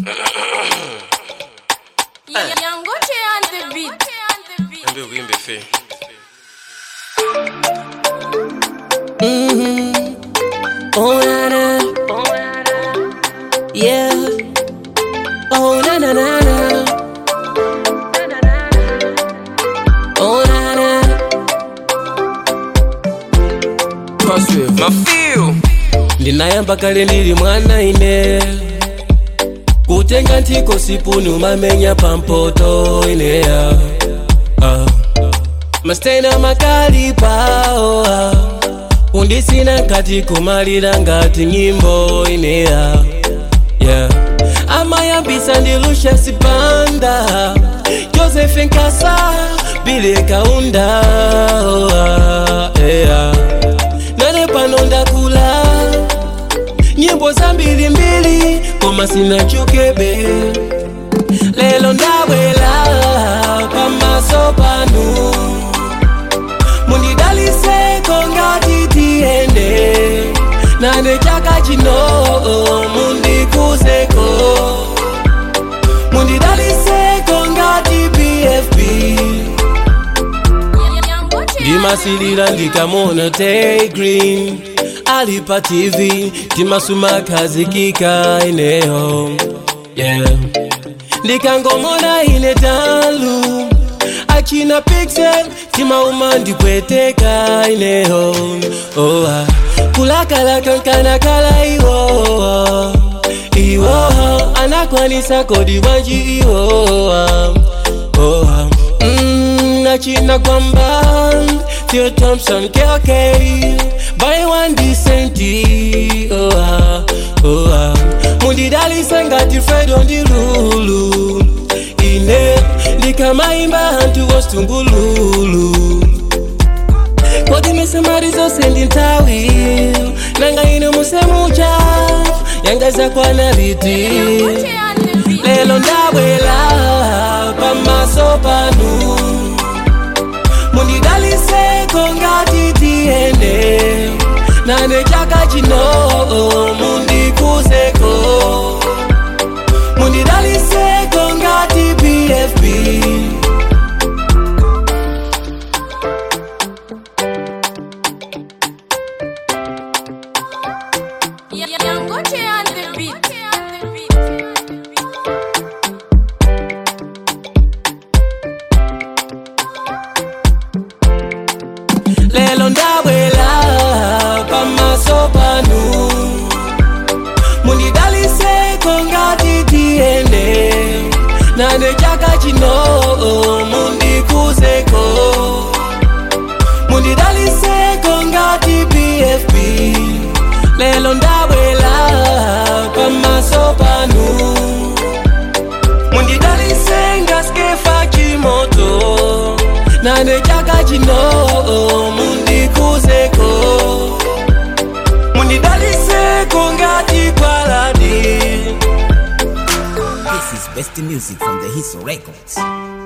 Yangoche on the beat. Niambie uimbe fe. Oh na na, yeah. Oh na na na na. Oh na na. Mafeel. ndinayamba kale ndili mwana ine kutenga ntiko sipuni umamenya pampoto ineya ah. mastena makali pao ah. undisina nkati kumalira ngati nyimbo ineya yeah. amayambisa ndilusha sipanda joseph nkasa bile kaunda oh, ah, yeah. nane pano ndakula nyimbo za mbilimbili koma sina chukebe lelo ndabwela pamaso panu mundidaliseko ngati tiyende nane chaka chino mundikuzeko mundidaliseko ngati pfp ndimasilira ndikamona tay green ali pa tv timasumakhazikika ineyo yeah. ndikangomona ine talu achina pixel timauma ndipweteka ineyo oh, ah. kulakalaka nkanakala iwo iwo anakwanisa kodi wanji iwo oh, ah. mm, achina kwamba Theo Thompson KK by one decenti oh ah oh ah mundidalisa ngati Fredo ndilulu ine ndikamaimba hantu wostungululu kodi misemari zose ndi nthawi nanga ine musemucha yanga zakwana liti lelo ndabwela pamaso panu mundidaliseko ngati tiyende nane chaka chino mundikuzeko mundidaliseko ngati pfp Yangoche on the beat. lelo ndabwela pamaso panu mundidaliseko ngati tiyende nane chaka chino mundikuzeko mundidaliseko ngati pfp lelo ndabwela pamaso panu mundidalise ngaskefa chimoto nane chaka chino mundikuzeko mundidaliseko ngati kwaladi This is best music from the Hiso Records.